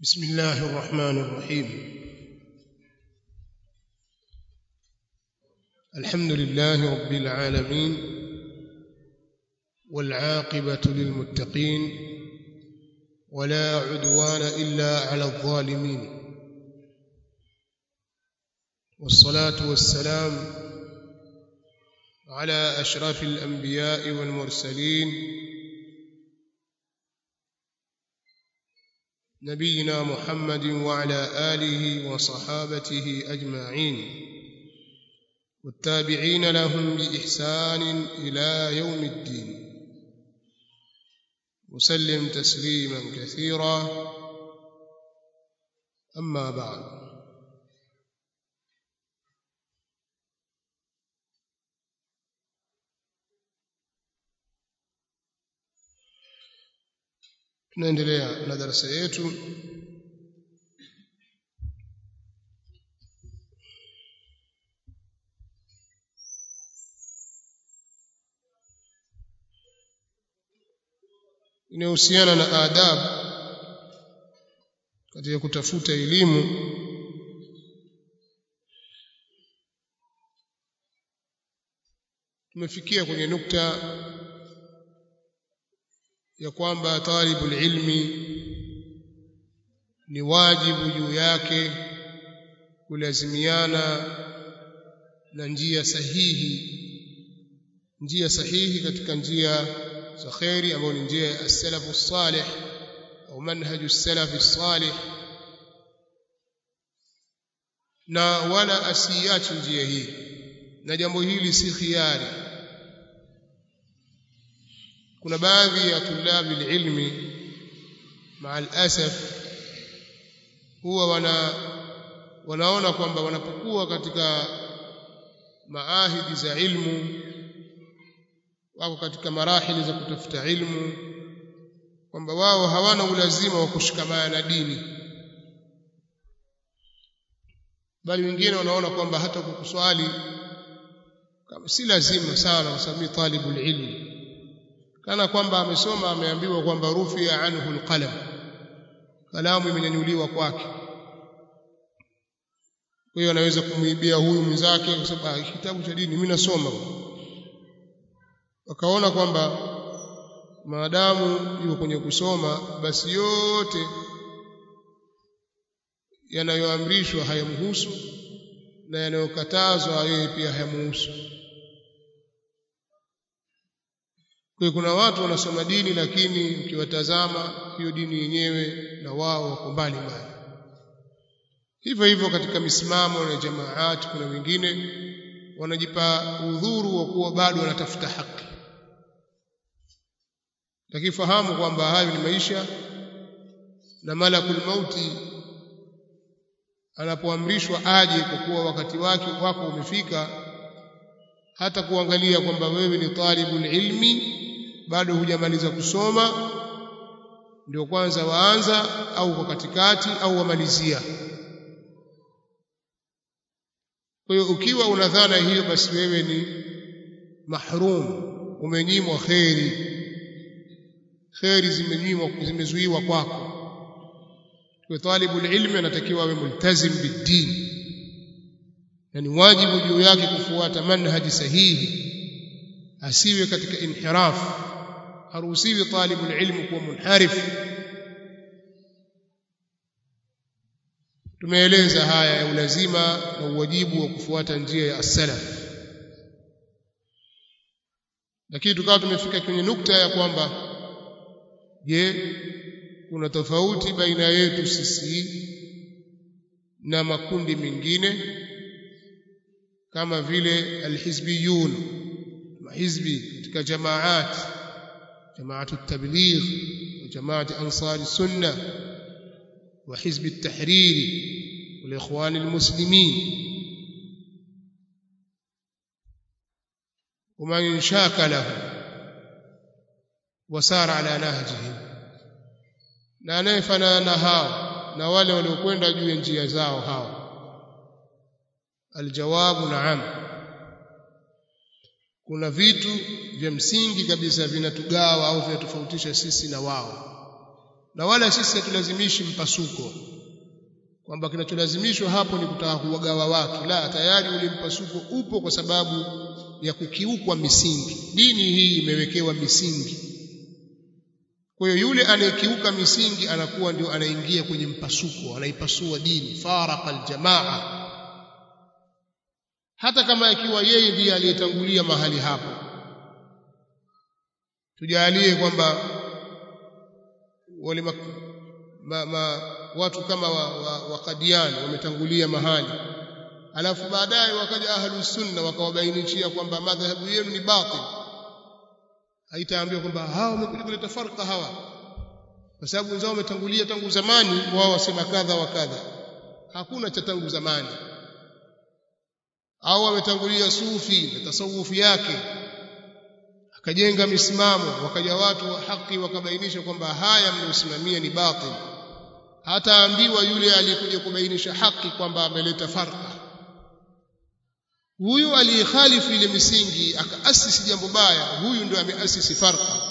بسم الله الرحمن الرحيم الحمد لله رب العالمين والعاقبة للمتقين ولا عدوان إلا على الظالمين والصلاة والسلام على أشرف الأنبياء والمرسلين نبينا محمد وعلى آله وصحابته أجمعين والتابعين لهم بإحسان إلى يوم الدين وسلم تسليما كثيرا أما بعد tunaendelea na darasa yetu inayohusiana na adabu katika kutafuta elimu tumefikia kwenye nukta ya kwamba talibul ilmi ni wajibu juu yake kulazimiana na njia sahihi njia sahihi katika njia za khairi ambayo ni njia ya as-salafu salih au manhaju as-salafi salih na wala asiache njia hii na jambo hili si khiari kuna baadhi ya tulabi ilmi maa alasaf huwa wana wanaona kwamba wanapokuwa katika maahidi za ilmu wako katika marahili za kutafuta ilmu kwamba wao hawana ulazima wa kushikamana na dini bali wengine wanaona kwamba hata kukuswali kama si lazima sana kwa sababu talibul ilmi kana kwamba amesoma ameambiwa kwamba rufia anhu alqalam kalamu imenyanyuliwa kwake kwa hiyo anaweza kumwibia huyu mwenzake kwa sababu kitabu cha dini mimi nasoma wakaona kwamba maadamu yuko kwenye kusoma basi yote yanayoamrishwa hayamhusu na yanayokatazwa yeye pia hayamhusu kwa kuna watu wanasoma dini lakini ukiwatazama hiyo dini yenyewe na wao wako mbali mbali hivyo hivyo katika misimamo na jamaati kuna wengine wanajipa udhuru wa kuwa bado wanatafuta haki lakini fahamu kwamba hayo ni maisha na malakul mauti anapoamrishwa aje kwa kuwa wakati wake wako umefika hata kuangalia kwamba wewe ni talibul ilmi bado hujamaliza kusoma ndio kwanza waanza au kwa katikati au wamalizia kwa hiyo ukiwa una dhana hiyo basi wewe ni mahrum umenyimwa kheri kheri zimenyimwa zimezuiwa kwako kwa talibul ilmi anatakiwa awe multazim bid-din yani wajibu juu yake kufuata manhaji sahihi asiwe katika inhiraf haruhusiwi talibul ilmu kuwa munharif tumeeleza haya ya ulazima na uwajibu wa kufuata njia ya as-salaf lakini tukawa tumefika kwenye nukta ya kwamba je kuna tofauti baina yetu sisi na makundi mengine kama vile alhizbiyun mahizbi katika jamaat jamaatu at-tabligh wa jamaat ansar sunna wa hizb at-tahrir wal ikhwan al-muslimin ومن شاكله وسار على نهجهم na anayefanana hao na wale waliokwenda juu ya njia zao hao aljawabu naam kuna vitu vya msingi kabisa vinatugawa au vinatofautisha sisi na wao na wala sisi hatulazimishi mpasuko kwamba kinacholazimishwa hapo ni kutaka kuwagawa watu la tayari ule mpasuko upo kwa sababu ya kukiukwa misingi dini hii imewekewa misingi kwa hiyo yule anayekiuka misingi anakuwa ndio anaingia kwenye mpasuko anaipasua dini faraka aljamaa hata kama ikiwa yeye ndiye aliyetangulia mahali hapo tujalie kwamba wale ma, ma, ma, watu kama wa, wa, wa Kadiani wametangulia mahali alafu baadaye wakaja ahlus sunna wakawabainishia kwamba madhhabu yenu ni batil haitaambiwa kwamba hao wamekuja kuleta farka hawa kwa sababu wenzao wametangulia tangu zamani wao wasema kadha wa kadha hakuna cha tangu zamani au wametangulia sufi na tasawufi yake akajenga misimamo wakaja watu wa haki wakabainisha kwamba haya mnayosimamia ni batil hataambiwa yule aliyekuja kubainisha haki kwamba ameleta farka huyu aliyekhalifu ile misingi akaasisi jambo baya huyu ndio ameasisi farka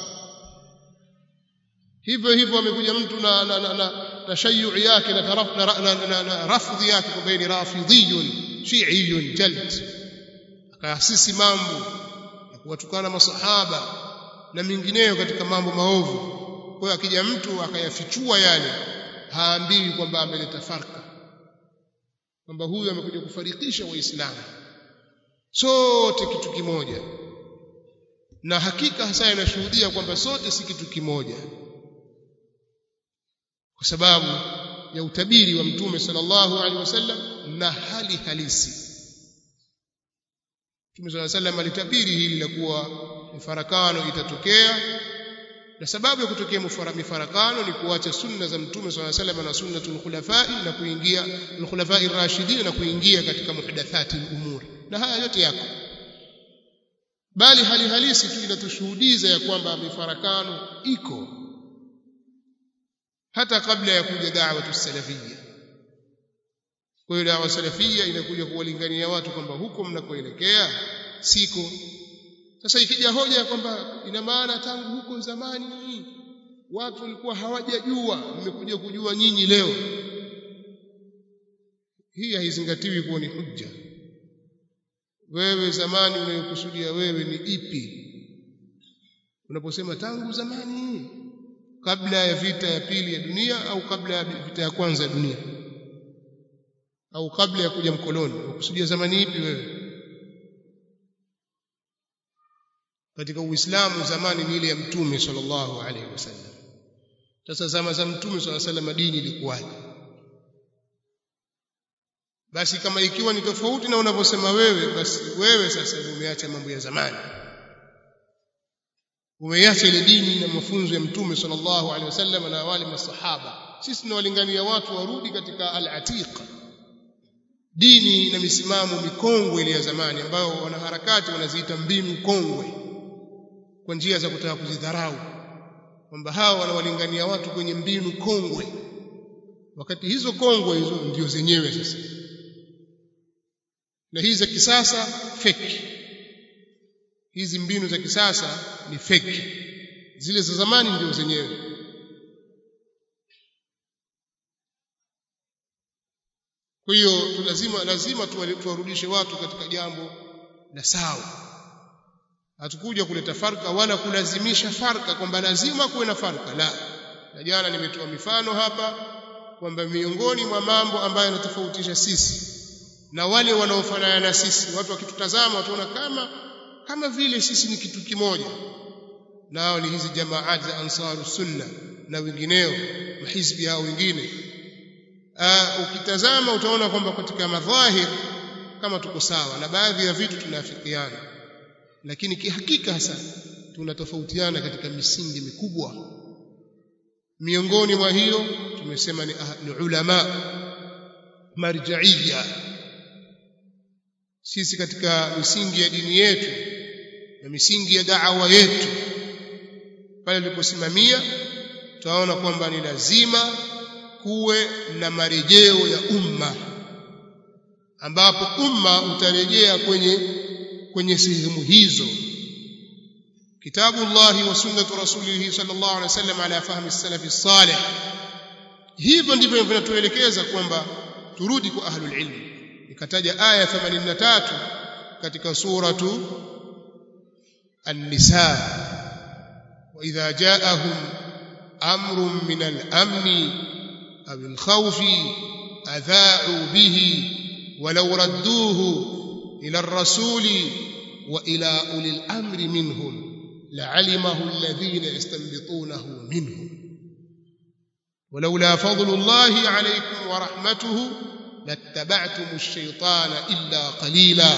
hivyo hivyo amekuja mtu na, na, na, na tashayu yake na, taraf, na, na, na, na rafdhi yake kwamba ni rafidhiyun shi'iyun jald akaasisi mambo ya kuwatukana masahaba na mingineyo katika mambo maovu kwa hiyo akija mtu akayafichua yale haambiwi kwamba ameleta farka kwamba huyu amekuja kufarikisha waislamu sote kitu kimoja na hakika hasa inashuhudia kwamba sote si kitu kimoja kwa sababu ya utabiri wa mtume sallallahu alaihi wasallam na hali halisi mtume sallallahu alaihi wasallam alitabiri hili la kuwa mifarakano itatokea na sababu ya kutokea mifarakano ni kuacha sunna za mtume swalla salam na sunnatul khulafai na kuingia al-khulafai rashidin na kuingia katika muhdathati al-umuri na haya yote yako bali hali halisi tu inatushuhudiza ya kwamba mifarakano iko hata kabla ya kuja da'watu salafiyya kwa hiyo da'wa salafiyya inakuja kuwalingania watu kwamba huko mnakoelekea siko sasa ikija hoja ya kwamba ina maana tangu huko zamani watu walikuwa hawajajua mmekuja kujua nyinyi leo hii haizingatiwi kuwa ni hujja wewe zamani unayokusudia wewe ni ipi unaposema tangu zamani kabla ya vita ya pili ya dunia au kabla ya vita ya kwanza ya dunia au kabla ya kuja mkoloni unakusudia zamani ipi wewe katika uislamu zamani ni ile ya mtume sallallahu alaihi wasallam sasa zama za mtume sallallahu alaihi wasallam dini ilikuwaje basi kama ikiwa ni tofauti na unavyosema wewe basi wewe sasa umeacha mambo ya zamani umeacha ile dini na mafunzo ya mtume sallallahu alaihi wasallam na wale masahaba sisi tunawalingania watu warudi katika al-atiq dini na misimamo mikongwe ile ya zamani ambayo wanaharakati wanaziita mbinu kongwe kwa njia za kutaka kuzidharau kwamba hao wanawalingania watu kwenye mbinu kongwe wakati hizo kongwe hizo ndio zenyewe sasa na hizi za kisasa fake hizi mbinu za kisasa ni fake zile za zamani ndio zenyewe kwa hiyo lazima lazima tuwarudishe watu katika jambo la sawa hatukuja kuleta farka wala kulazimisha farka kwamba lazima kuwe na farka la na jana nimetoa mifano hapa kwamba miongoni mwa mambo ambayo yanatofautisha sisi na wale wanaofanana na sisi watu wakitutazama wataona kama kama vile sisi ni kitu kimoja nao ni hizi jamaat za ansaru sunna na wengineo mahizbi hao wengine ukitazama utaona kwamba katika madhahir kama tuko sawa na baadhi ya vitu tunaafikiana lakini kihakika hasa tunatofautiana katika misingi mikubwa miongoni mwa hiyo tumesema ni, ni ulama marjaiya sisi katika misingi ya dini yetu na misingi ya da'wa yetu pale tuliposimamia tunaona kwamba ni lazima kuwe na marejeo ya umma ambapo umma utarejea kwenye kwenye sehemu hizo kitabu Allah wa sunnatu rasulih sallallahu alaihi wasallam ala fahmi as-salaf as-salih hivyo ndivyo vinatuelekeza kwamba turudi kwa ahlul ilm ikataja aya 83 katika suratu an-nisa wa idha ja'ahum amrun min al-amn aw al-khawf adha'u bihi ولو ردوه إلى الرسول وإلى أولي الأمر منهم لعلمه الذين يستنبطونه منهم ولولا فضل الله عليكم ورحمته لاتبعتم الشيطان إلا قليلا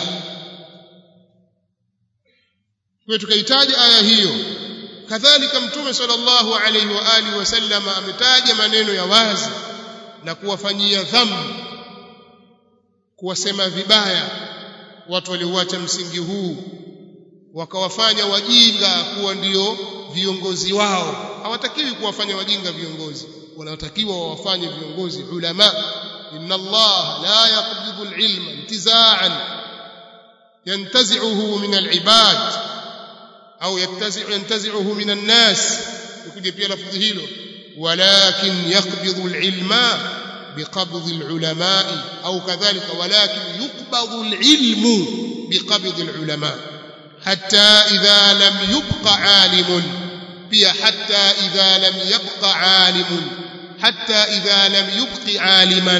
tukahitaji aya hiyo kadhalika mtume sallallahu alaihi wa alihi wasallam ametaja maneno ya wazi na kuwafanyia dhambi kuwasema vibaya watu waliouacha msingi huu wakawafanya wajinga kuwa ndio viongozi wao hawatakiwi kuwafanya wajinga viongozi wanatakiwa wawafanye viongozi ulama inna Allah la yaqbidu al-ilma intiza'an yantazi'uhu min al-ibad au yantazi'u yantazi'uhu min an-nas ikuje pia lafzi hilo walakin yaqbidu al-ilma بقبض العلماء أو كذلك ولكن يقبض العلم بقبض العلماء حتى إذا لم يبق عالم بيا حتى إذا لم يبق عالم حتى إذا لم يبق عالما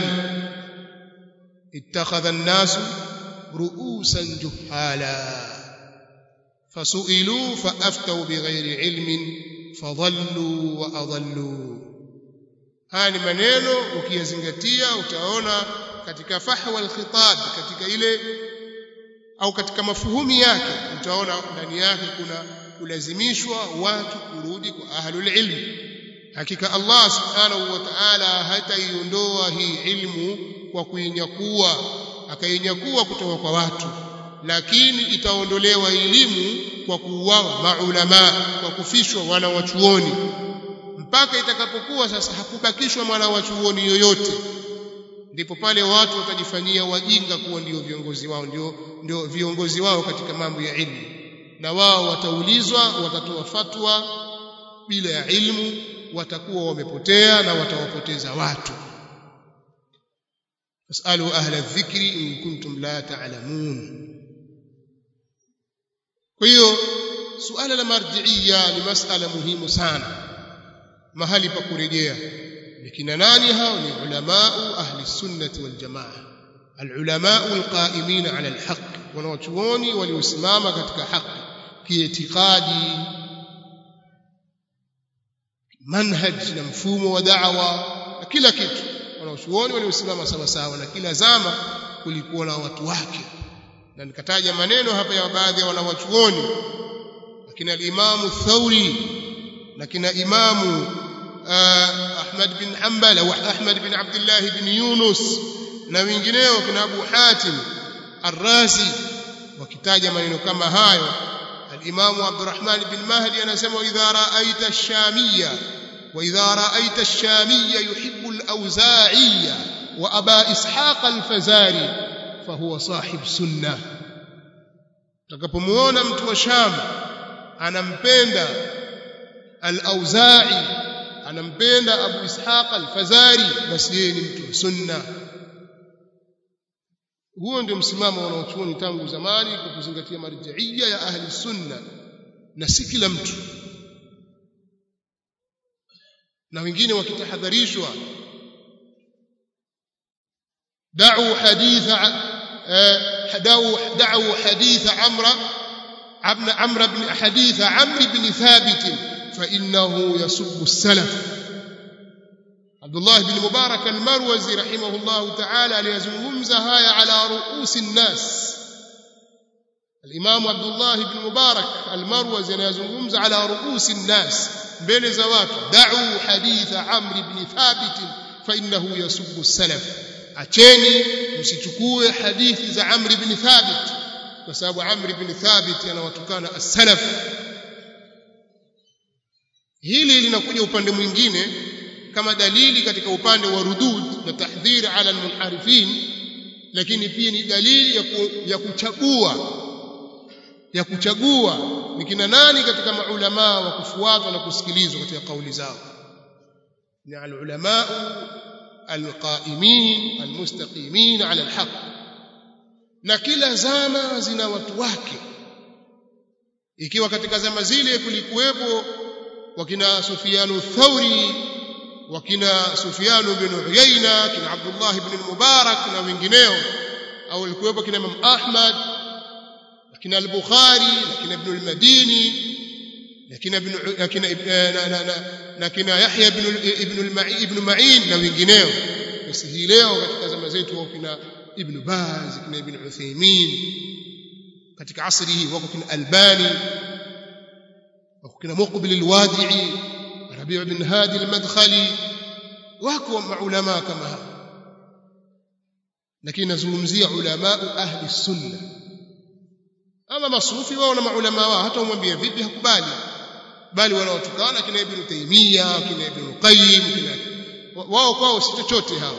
اتخذ الناس رؤوسا جهالا فسئلوا فأفتوا بغير علم فضلوا وأضلوا haya ni maneno ukiyazingatia utaona katika fahwa alkhitab katika ile au katika mafuhumi yake utaona ndani yake kuna kulazimishwa watu kurudi kwa ahlul ilm hakika Allah subhanahu wa ta'ala hataiondoa hii ilmu kwa kuinyakua akainyakua kutoka kwa watu lakini itaondolewa elimu kwa kuuawa maulama kwa kufishwa wana wachuoni mpaka itakapokuwa sasa hakubakishwa mwana wa chuoni yoyote ndipo pale watu watajifanyia wajinga kuwa ndio viongozi wao ndio ndio viongozi wao katika mambo ya ilmu na wao wataulizwa watatoa fatwa bila ya ilmu watakuwa wamepotea na watawapoteza watu fasalu ahla dhikri in kuntum la ta'lamun kwa hiyo suala la marjiia ni masala muhimu sana mahali pa kurejea nikina nani hao ni ulamau ahli sunnati wal jamaa alulamau alqaimina ala alhaq wanawachuoni waliosimama katika haki kiitikadi manhaj na mfumo wa da'wa na kila kitu wanawachuoni waliosimama sawa sawa na kila zama kulikuwa na watu wake na nikataja maneno hapa ya baadhi ya wanawachuoni lakini al-Imamu Thauri na kina Imamu Ahmad bin Hanbal au Ahmad bin Abdullah bin Yunus na wengineo kina Abu Hatim Ar-Razi wakitaja maneno kama hayo al-Imamu Abdurrahman bin Mahdi anasema idha ra'aita ash-shamiyya wa idha ra'aita ash-shamiyya yuhibbu al-awza'iyya wa aba ishaq al-fazari fahuwa sahib sunnah utakapomuona mtu wa Sham anampenda al-Auza'i anampenda Abu Ishaq al-Fazari basi yeye ni mtu wa sunna huo ndio msimamo wanaochuoni tangu zamani kwa kuzingatia marjiia ya ahli sunna na si kila mtu na wengine wakitahadharishwa da'u haditha da'u da'u haditha amra ابن عمرو بن حديث عمرو بن ثابت فإنه يسب السلف عبد الله بن مبارك المروزي رحمه الله تعالى ليزممز هاي على رؤوس الناس الإمام عبد الله بن مبارك المروزي ليزممز على رؤوس الناس بين زوات دعوا حديث عمرو بن ثابت فإنه يسب السلف أتشيني msichukue hadithi za Amr ibn Thabit kwa sababu Amr ibn Thabit anawatukana as-salaf hili linakuja upande mwingine kama dalili katika upande wa rudud na tahdhir ala almunharifin lakini pia ni dalili ya, ku, ya kuchagua ya kuchagua ni kina nani katika maulama wa kufuatwa na kusikilizwa katika kauli zao ni alulama alqaimin almustaqimin ala alhaq na kila zama zina watu wake ikiwa katika zama zile kulikuwepo wakina Sufyanu Thauri wakina Sufyanu bin Uyayna kina Abdullah ibn Mubarak na wengineo au walikuwepo kina Imam Ahmad kina al-Bukhari kina Ibn al-Madini kina ibn kina na kina Yahya ibn ibn al-Ma'in ibn Ma'in na wengineo basi hii leo katika zama zetu wao kina Ibn Baz kina Ibn Uthaymeen katika asri hii wako kina Albani wako kina Muqbil al-Wadi'i Rabi' ibn Hadi al-Madkhali wako maulama kama hao lakini nazungumzia ulama ahli sunna ama masufi wao na maulama wao hata umwambie vipi hakubali bali wanaotukana kina Ibn Taymiyyah kina Ibn Qayyim kina wao kwao si chochote hao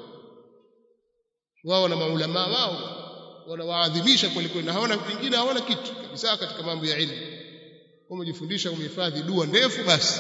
wao na maulama wao wanawaadhimisha kweli kweli na hawana vingine hawana kitu kabisa katika mambo ya ilmu umejifundisha umehifadhi dua ndefu basi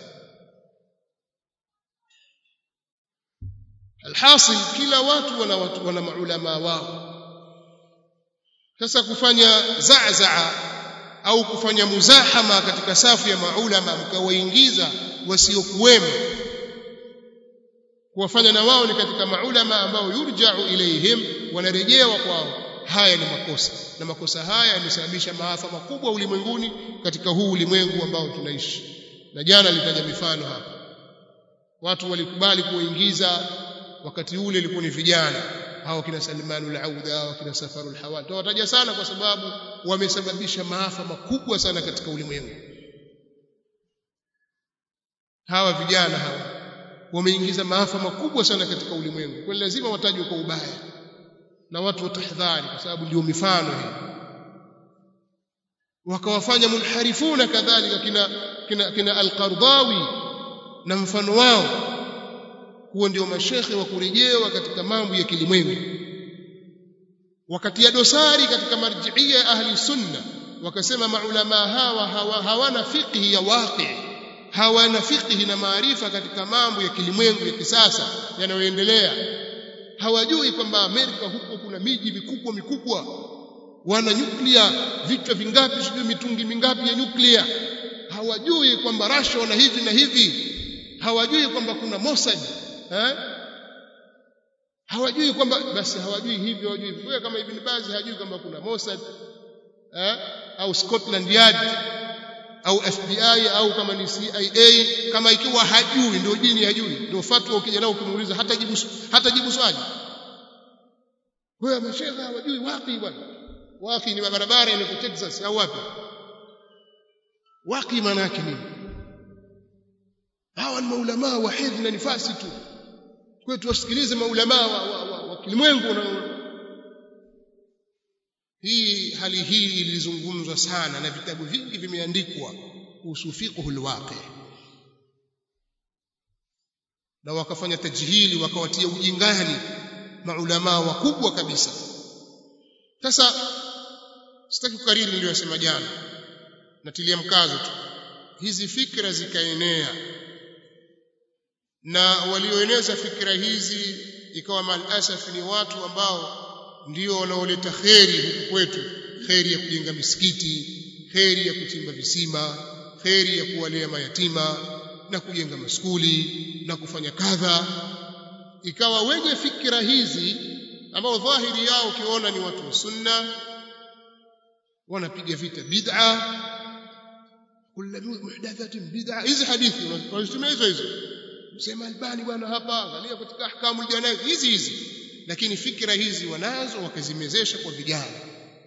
alhasil kila watu wana watu wana maulama wao sasa kufanya zazaa au kufanya muzahama katika safu ya maulama mkawaingiza wasiokuwemo kuwafanya na wao ni katika maulama ambao yurja'u ilaihim wanarejewa kwao haya ni makosa na makosa haya yamesababisha maafa makubwa ulimwenguni katika huu ulimwengu ambao tunaishi na jana nilitaja mifano hapa watu walikubali kuingiza wakati ule ilikuwa ni vijana hao kina Salmanul Auda hao kina Safarul Hawali tawataja sana kwa sababu wamesababisha maafa makubwa sana katika ulimwengu hawa vijana hawa wameingiza maafa makubwa sana katika ulimwengu kwa lazima watajwe kwa ubaya na watu watahadhari kwa sababu ndio mifano hii wakawafanya munharifuna kadhalika kina kina, kina al-Qardawi na mfano wao huo ndio mashekhe wa kurejewa katika mambo ya kilimwengu wakati ya dosari katika marjiia ya ahli sunna wakasema maulama hawa hawa hawana fiqhi ya waqi hawana fiqhi na maarifa katika mambo ya kilimwengu ya kisasa yanayoendelea hawajui kwamba Amerika huko kuna miji mikubwa mikubwa wana nyuklia vichwa vingapi sijui mitungi mingapi ya nyuklia hawajui kwamba Russia wana hivi na hivi hawajui kwamba kuna Mossad eh hawajui kwamba basi hawajui hivyo hawajui hivyo kama Ibn Baz hajui kwamba kuna Mossad eh au Scotland Yard au FBI au kama ni CIA kama ikiwa hajui ndio dini hajui ndio fatwa ukija nao ukimuuliza hata jibu hata jibu swali wewe mashekha hawajui wapi bwana wapi ni barabara ile kwa Texas au wapi waqi maana yake nini hawa ni maulama wa hidh na nifasi tu kwa tuwasikilize maulama wa, wa, wa, wa kilimwengu na hii hali hii ilizungumzwa sana na vitabu vingi vimeandikwa kuhusu fiqhul waqi na wakafanya tajhili wakawatia ujingani maulama wakubwa kabisa sasa sitaki kukariri niliyosema jana natilia mkazo tu hizi fikra zikaenea na walioeneza fikra hizi ikawa malasaf ni watu ambao ndio wanaoleta kheri huku kwetu kheri ya kujenga misikiti kheri ya kuchimba visima kheri ya kuwalea mayatima na kujenga maskuli na kufanya kadha ikawa wenye fikra hizi ambao dhahiri yao ukiona ni watu wa sunna wanapiga vita bid'a kullu muhdathatin bid'a hizi hadithi wanazitumia hizo hizo msema albani bwana hapa angalia katika ahkamu janaiz hizi hizi lakini fikra hizi wanazo wakazimezesha kwa vijana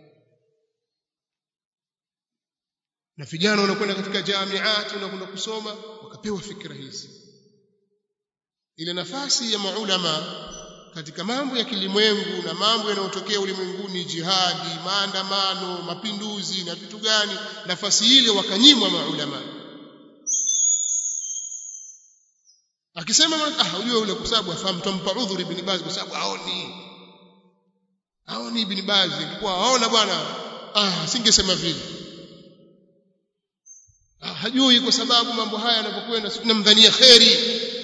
na vijana wanakwenda katika jamiati wanakwenda kusoma wakapewa fikra hizi ile nafasi ya maulama katika mambo ya kilimwengu na mambo yanayotokea ulimwenguni jihadi maandamano mapinduzi na vitu gani nafasi ile wakanyimwa maulama akisema ah unajua yule kwa sababu afahamu tumpa udhuri ibn Baz kwa sababu haoni haoni ibn Baz kwa aona bwana ah singesema vile ah, hajui kwa sababu mambo haya yanapokwenda tunamdhania kheri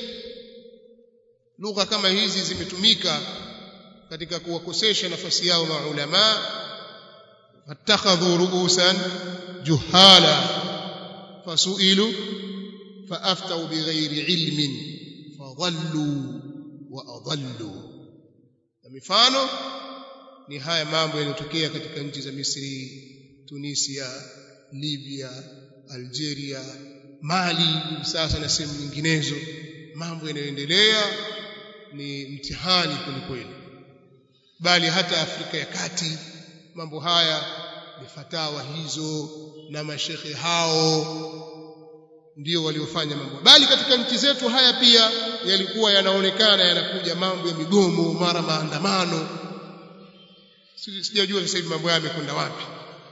lugha kama hizi zimetumika katika kuwakosesha nafasi yao maulama fattakhadhu ru'usan juhala fasu'ilu faaftau bighairi ilmin fadhallu wa adallu na mifano ni haya mambo yaliyotokea katika nchi za Misri Tunisia Libya Algeria Mali sasa na sehemu nyinginezo mambo yanayoendelea ni mtihani kwelikweli bali hata Afrika ya Kati mambo haya ni fatawa hizo na mashekhe hao ndio waliofanya mambo bali katika nchi zetu haya pia yalikuwa yanaonekana yanakuja mambo ya migomo mara maandamano sijajua sasa hivi mambo haya yamekwenda wapi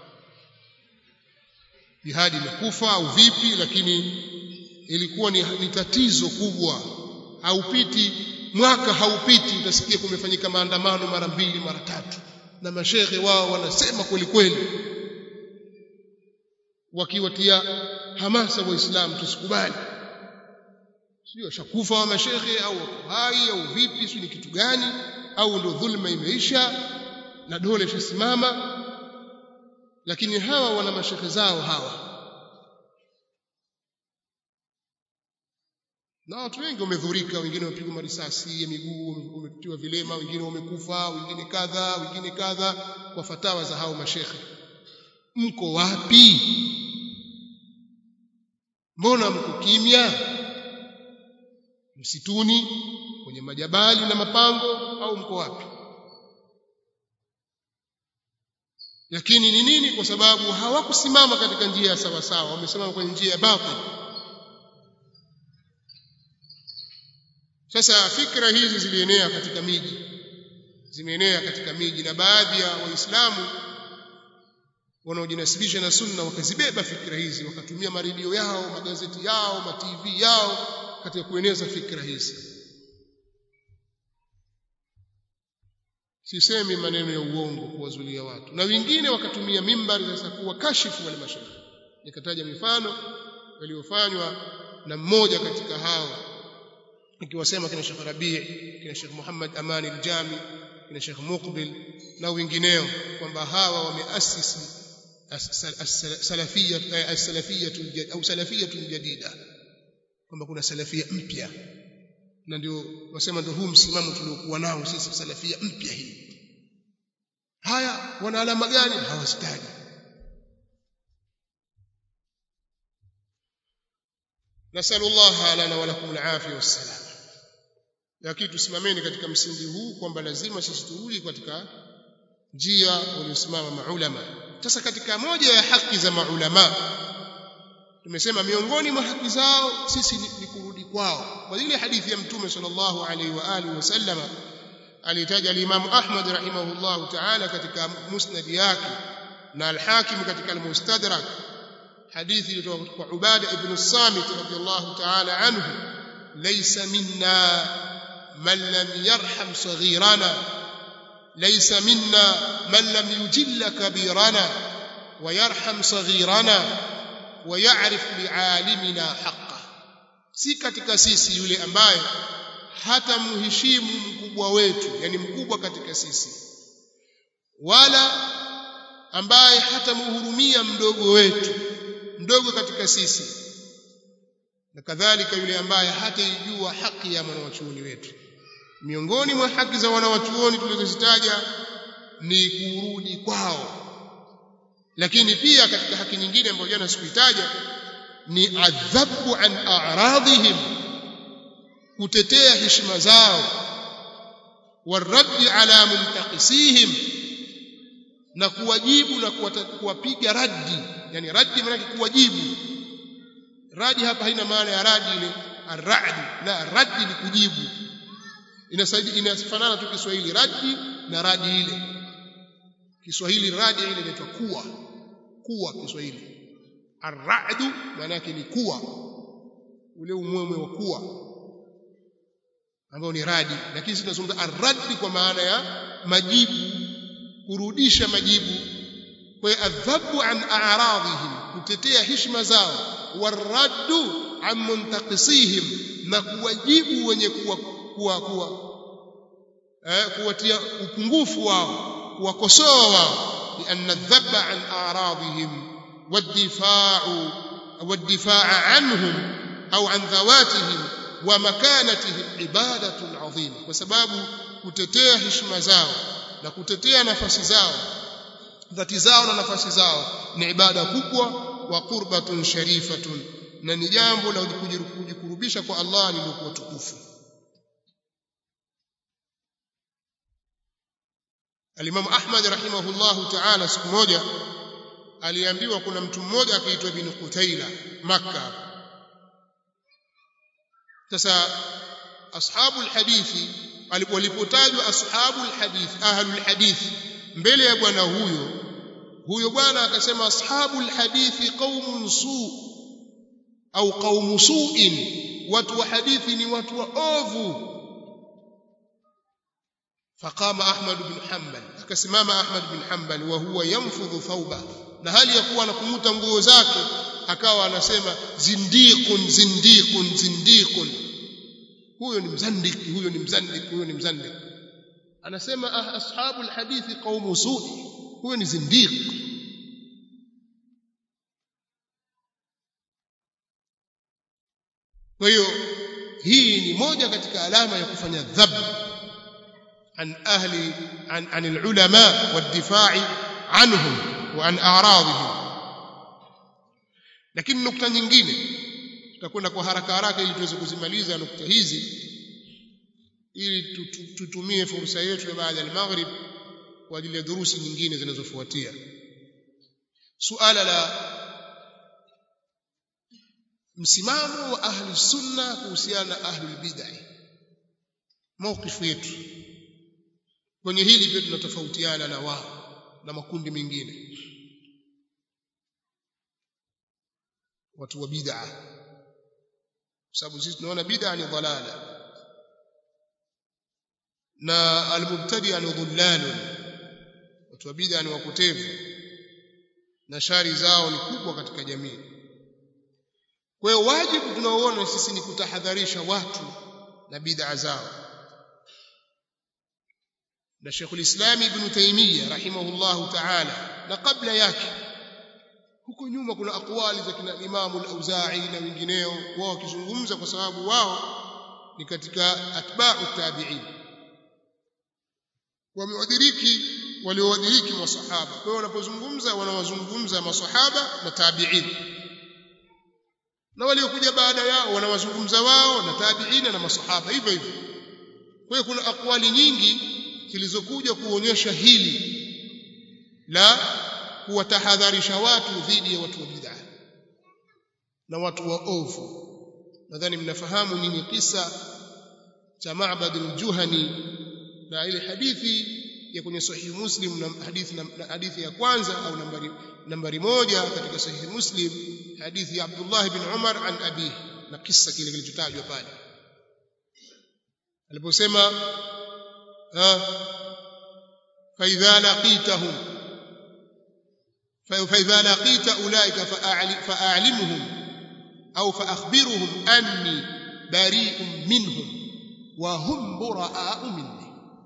jihadi imekufa au vipi lakini ilikuwa ni, ni tatizo kubwa haupiti mwaka haupiti utasikia kumefanyika maandamano mara mbili mara tatu na mashehe wao wanasema kweli kweli wakiwatia hamasa waislamu tusikubali sio washakufa wa mashehe au wako hai au vipi sio ni kitu gani au ndio dhulma imeisha na dole shasimama lakini hawa wana mashehe zao hawa na watu wengi wamedhurika wengine wamepigwa marisasi ya miguu wametiwa vilema wengine wamekufa wengine kadha wengine kadha kwa fatawa za hao mashekhe mko wapi mbona mko kimya msituni kwenye majabali na mapango au mko wapi lakini ni nini kwa sababu hawakusimama katika njia ya sawa sawa wamesimama kwenye njia ya batil sasa fikra hizi zilienea katika miji zimeenea katika miji na baadhi ya waislamu wanaojinasibisha na sunna wakazibeba fikra hizi wakatumia maredio yao magazeti yao ma TV yao katika kueneza fikra hizi sisemi maneno ya uongo kuwazulia watu na wengine wakatumia mimbari sasa kuwa kashifu wale mashaikh nikataja mifano iliyofanywa na mmoja katika hao nikiwasema kina Sheikh Rabi' kina Sheikh Muhammad Amani al-Jami kina Sheikh Muqbil na wengineo kwamba hawa wameasisi salafia as-salafia au salafia jadida kwamba kuna salafia mpya na ndio wasema ndio huu msimamo tuliokuwa nao sisi salafia mpya hii haya wana alama gani hawazitaji nasalu Allah lana wa lakum al-afiyah was-salam lakini tusimameni katika msingi huu kwamba lazima sisi turudi katika njia waliosimama maulama sasa katika moja ya haki za maulama tumesema miongoni mwa haki zao sisi ni, ni kurudi kwao kwa ile hadithi ya mtume sallallahu alaihi wa alihi wasallama alitaja al-Imam Ahmad rahimahullahu ta'ala katika musnad yake na al-Hakim katika al-Mustadrak hadithi iliyotoka kwa Ubada ibn Samit radiyallahu ta'ala anhu laysa minna man lam yarham saghirana laysa minna man lam yujilla kabirana wa yarham saghirana wa ya'rif li'alimina haqqa si katika sisi yule ambaye hata mheshimu mkubwa wetu yani mkubwa katika sisi wala ambaye hata muhurumia mdogo wetu mdogo katika sisi na kadhalika yule ambaye hataijua haki ya mwanawachuoni wetu miongoni mwa haki za wanawachuoni tulizozitaja ni kurudi kwao lakini pia katika haki nyingine ambayo jana sikuitaja ni adhabu an a'radhihim kutetea heshima zao waraddi ala muntaqisihim na kuwajibu na kuwapiga raddi yani raddi maana kuwajibu radi hapa haina maana ya radi ile arradi la raddi ni kujibu inasaidia inafanana tu Kiswahili raddi na radi ile Kiswahili radi ile inaitwa kuwa kuwa Kiswahili arradu maana yake ni kuwa ule umwemwe wa kuwa ambao ni radi lakini sisi tunazungumza arradi kwa maana ya majibu kurudisha majibu kwa adhabu an a'radhihim kutetea heshima zao waraddu an muntaqisihim na kuwajibu wenye kuwa kuwa kuwa eh, kuwatia upungufu wao kuwakosoa wao lianna dhabba an a'radihim والدفاع والدفاع عنهم أو عن ذواتهم ومكانتهم عبادة عظيمة وسبب kutetea heshima zao na kutetea nafasi zao dhati zao na nafasi zao ni ibada kubwa wa qurbatun sharifatun na ni jambo la kujikurubisha kwa Allah lililokuwa tukufu Al-Imam Ahmad rahimahullahu ta'ala siku moja aliambiwa kuna mtu mmoja akiitwa Ibn Qutaila Makka sasa ashabul hadithi walipotajwa ashabul hadithi ahlul hadithi mbele ya bwana huyo huyo bwana akasema ashabul hadithi qaumun su au qaumu su'in watu wa hadithi ni watu wa ovu فقام أحمد بن حنبل akasimama Ahmad bin Hanbal wa huwa yanfudhu thawba na hali ya kuwa anakumuta nguo zake akawa anasema zindiqun zindiqun zindiqun huyo ni mzandiki huyo ni mzandiki huyo ni mzandiki anasema ah, ashabul hadithi qaumu su'i huyo ni zindiq kwa hiyo hii ni moja katika alama ya kufanya dhab an ahli an, an alulama wadifai anhum wa an a'radihim lakini nukta nyingine tutakwenda kwa haraka haraka ili tuweze kuzimaliza nukta hizi ili tutumie fursa yetu ya baada ya maghrib kwa ajili ya durusi nyingine zinazofuatia suala la msimamo wa ahli sunna kuhusiana na ahli bid'ah mawkifu yetu kwenye hili pia tunatofautiana na wao na makundi mengine watu wa bid'ah kwa sababu sisi tunaona bid'ah ni dhalala na almubtadi ni dhullalun watu wa bid'ah ni wapotevu na shari zao ni kubwa katika jamii kwa hiyo wajibu tunaoona sisi ni kutahadharisha watu na bid'a zao na Sheikh al-Islam Ibn Taymiyyah rahimahullahu ta'ala na kabla yake huko nyuma kuna akwali za kina Imam al-Auza'i na wengineo wao wakizungumza kwa sababu wao ni katika atba'u tabi'in wamewadiriki waliowadiriki masahaba kwa hiyo wanapozungumza wanawazungumza masahaba na tabi'in na waliokuja baada yao wanawazungumza wao na tabi'ina na masahaba hivyo hivyo kwa hiyo kuna akwali nyingi zilizokuja kuonyesha hili la kuwatahadharisha watu dhidi ya watu wa bid'ah na watu wa ovu nadhani mnafahamu nini kisa cha Ma'bad al-Juhani na ile hadithi ya kwenye sahihi Muslim na hadithi na hadithi ya kwanza au nambari nambari moja katika sahihi Muslim hadithi ya Abdullah bin Umar an abi na kisa kile kilichotajwa pale aliposema فإذا لقيتهم فإذا لقيت أولئك فأعلمهم أو فأخبرهم أني بريء منهم وهم براء مني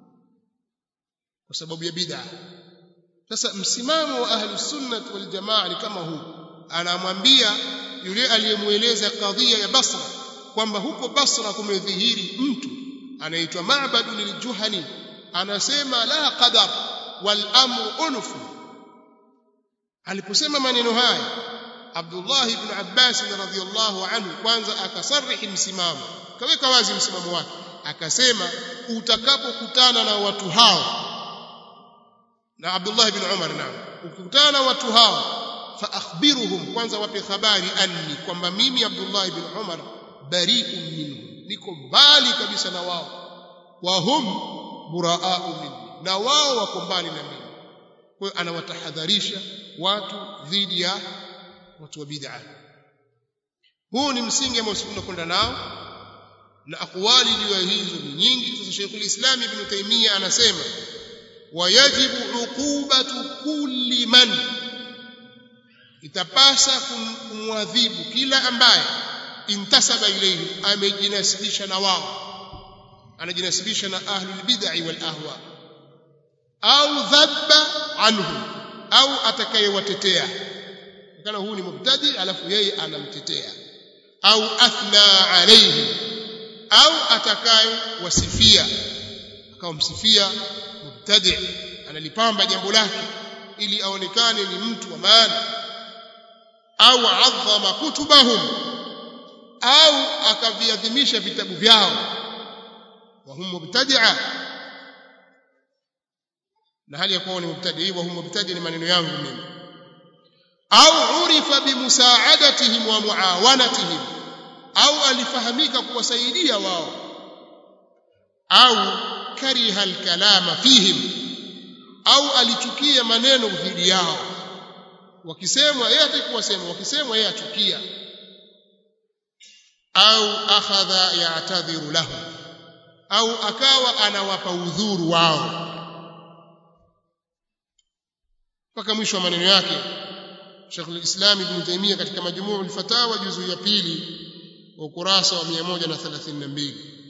وسبب يبدع sasa msimamo wa ahli sunnah wal jamaa ni kama huu anamwambia yule aliyemueleza kadhia ya Basra kwamba huko Basra kumedhihiri mtu anaitwa Ma'bad liljuhani anasema la qadar wal amru unfu aliposema maneno haya Abdullah ibn Abbas radhiyallahu anhu kwanza akasarihi msimamo kaweka wazi msimamo wake akasema utakapokutana na watu hao na Abdullah ibn Umar naam ukikutana na watu hao fa akhbiruhum kwanza wape habari anni kwamba mimi Abdullah ibn Umar bari'un minhum niko mbali kabisa na wao wa hum buraa'u minni na wao wako mbali na mimi kwa hiyo anawatahadharisha watu dhidi ya watu wa bid'a huu ni msingi ambao tunakwenda nao na akwali juu ya hizo ni nyingi sasa Sheikhul Islam Ibn Taymiyyah anasema wayajibu uqubatu kulli man itapasa kumwadhibu kila ambaye intasaba ilayhi amejinasibisha na wao anajinasibisha na ahlul bid'ah wal ahwa au dhabba anhu au atakayewatetea kana huu ni mubtadi alafu yeye anamtetea au athna alayhi au atakaye wasifia akamsifia mubtadi analipamba jambo lake ili aonekane ni mtu wa maana au adhama kutubahum au akaviadhimisha vitabu vyao wa hum mubtadi'a na hali ya kuwa ni mubtadi wa hum mubtadi ni maneno yangu mimi au urifa bimusaadatihim wa muawanatihim au alifahamika kuwasaidia wao au kariha alkalama fihim au alichukia maneno dhidi yao wakisemwa yeye atakuwa sema wakisemwa yeye achukia au akhadha ya'tadhiru lahu au akawa anawapa udhuru wao mpaka mwisho wa maneno yake Sheikh al-Islam Ibn Taymiyyah katika majmuu al-fatawa juzu ya pili wa ukurasa wa 132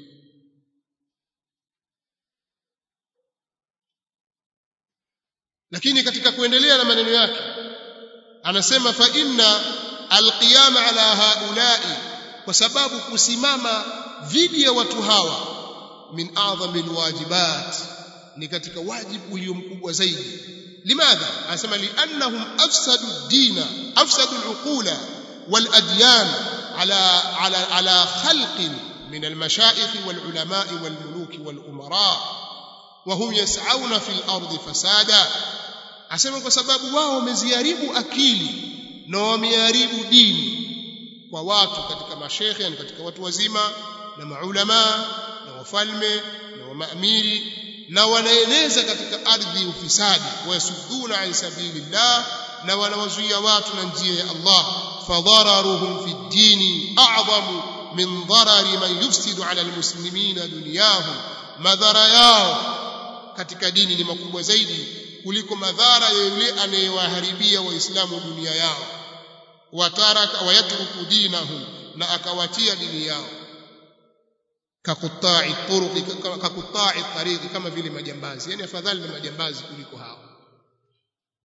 lakini katika kuendelea na maneno yake anasema fa inna alqiyama ala haula'i kwa sababu kusimama dhidi ya watu hawa min a'dhami alwajibat ni katika wajibu ulio mkubwa zaidi limadha anasema liannahum afsadu ad-dina afsadu al-uqula wal-adyan ala ala ala khalqin min al-mashayikh wal-ulama wal-muluk wal-umara wa hum yas'auna fil ardi fasada asema kwa sababu wao wameziharibu akili na wameharibu dini kwa watu katika mashekhe yani katika watu wazima na maulama na wafalme na wamaamiri na wanaeneza katika ardhi ufisadi wayasudduna an sabilillah na wanawazuia watu na njia ya Allah fadhararuhum fi dini a'zamu min dharari man yufsidu ala almuslimina dunyahum madhara yao katika dini ni makubwa zaidi kuliko madhara ya yule anayewaharibia waislamu dunia yao wataraka wayatruku dinahum na akawatia dini yao kakutai turuqi kakutai tariqi kama vile majambazi yani afadhali na majambazi kuliko hao